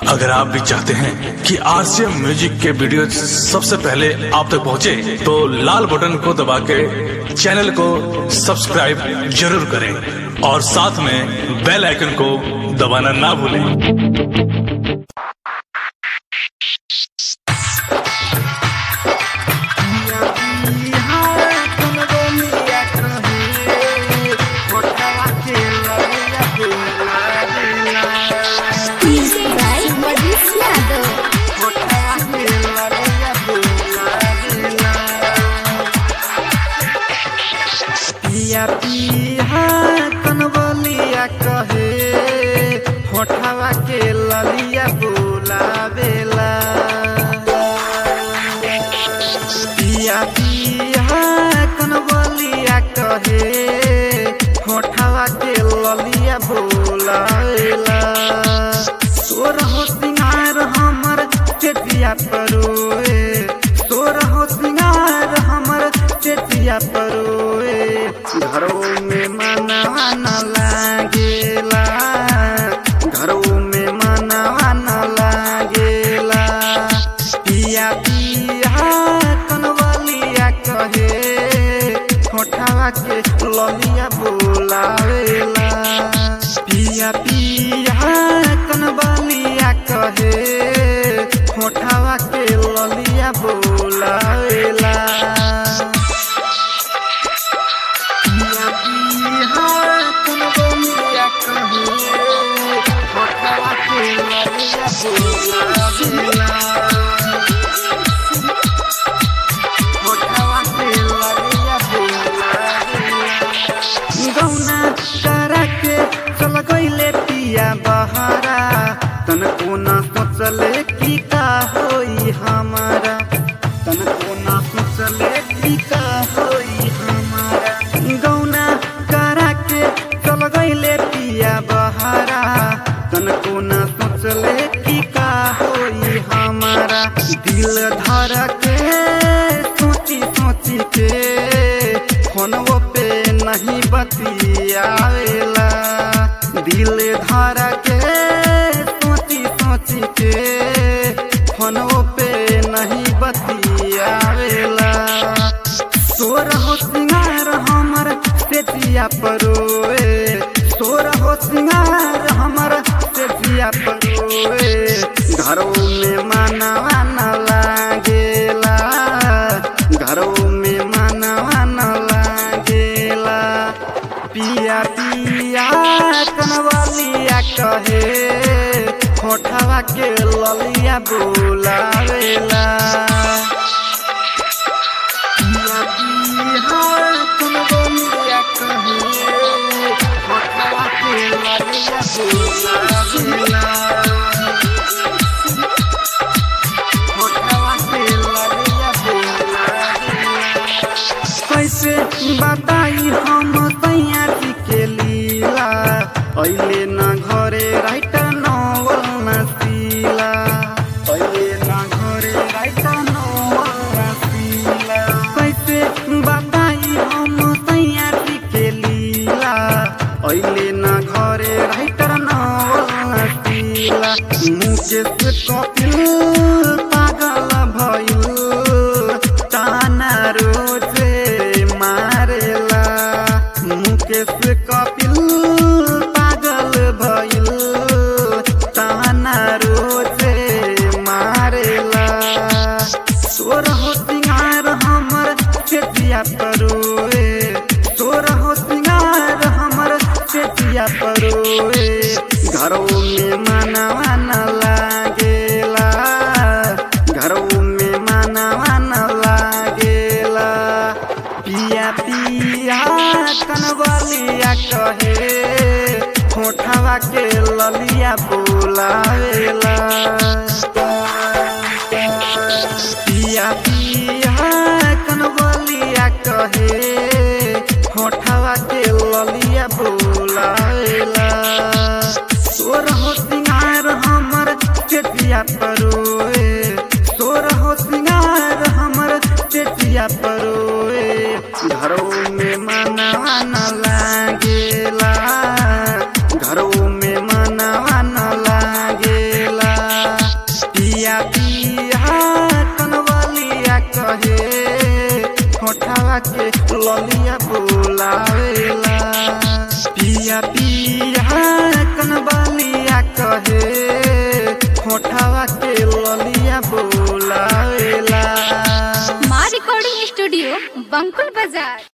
अगर आप भी चाहते हैं कि आरसीएम म्यूजिक के वीडियो सबसे पहले आप तक पहुंचे, तो लाल बटन को दबा के चैनल को सब्सक्राइब जरूर करें और साथ में बेल आइकन को दबाना ना भूलें Music by Madhus Yadav. पिया पिया कनबलिया कहे होठवा के ललिया बोलावेला पिया पिया कनबलिया कहे होठवा के ललिया बोलावेला तोर हो सिंगार हमर चेतिया परोए तोर हो सिंगार हमर चेतिया परोए घरों में मनवा न लागेला घरों में मनवा न लागेला पिया पिया कनवलिया कहे होठवा के ललिया बोलावेला पिया पिया कनवलिया कहे होठवा के ललिया बोलावेला पिया पिया कनवलिया कहे होठवा के ललिया बोलावेला होठवा के ललिया बोलावेला गौना करा के चल गईले पिया बहारा तन कोना सोचले की का होई हमारा तन कोना सोचले की का होई हमारा गौना करा के चल गईले पिया बहारा तन कोना सोचले की का होई हमारा दिल धर के सोची सोची के फोनवो पे नहीं बतियावेला दिल धर के सोची सोची के फोनवो पे नहीं बतियावेला तोर हो सिंगार हमर सेतिया परोए तोर हो सिंगार हमर सेतिया परोए घरों में मनवा न लागेला घरों में मनवा न लागेला पिया पिया कनवलिया कहे होठवा के ललिया बोलावेला पिया पिया कनवलिया कहे होठवा के ललिया बोलावेला होठवा के ललिया बोलावेला कैसे बताई हम तैयारी के लीला अहिले न घरे राइट नवल नसीला अहिले न घरे राइट नवल नसीला कैसे बताई हम तैयारी के लीला अहिले न घरे राइट नवल नसीला मुकेश कपिल पागल भइल ताना रोजे मारेला मुकेश कपिल पागल भइल ताना रोजे मारेला तोर हो सिंगार हमर चेतिया परोए तोर हो सिंगार हमर चेतिया परोए घरों में मनवा न लागेला घरों में मनवा न लागेला पिया पिया कनवलिया कहे होठवा के ललिया बोलावेला पिया पिया कनवलिया कहे होठवा के ललिया बोलावेला तोर हो सिंगार हमर चेतिया परोए तोर हो सिंगार हमर चेतिया परोए घरों में मनवा न लागेला घरों में मनवा न लागेला पिया पिया कनवलिया कहे होठवा के ललिया बोलावेला पिया पिया कनवलिया कहे होठवा के ललिया बोलावेला माँ रिकॉर्डिंग स्टूडियो बंकुल बाजार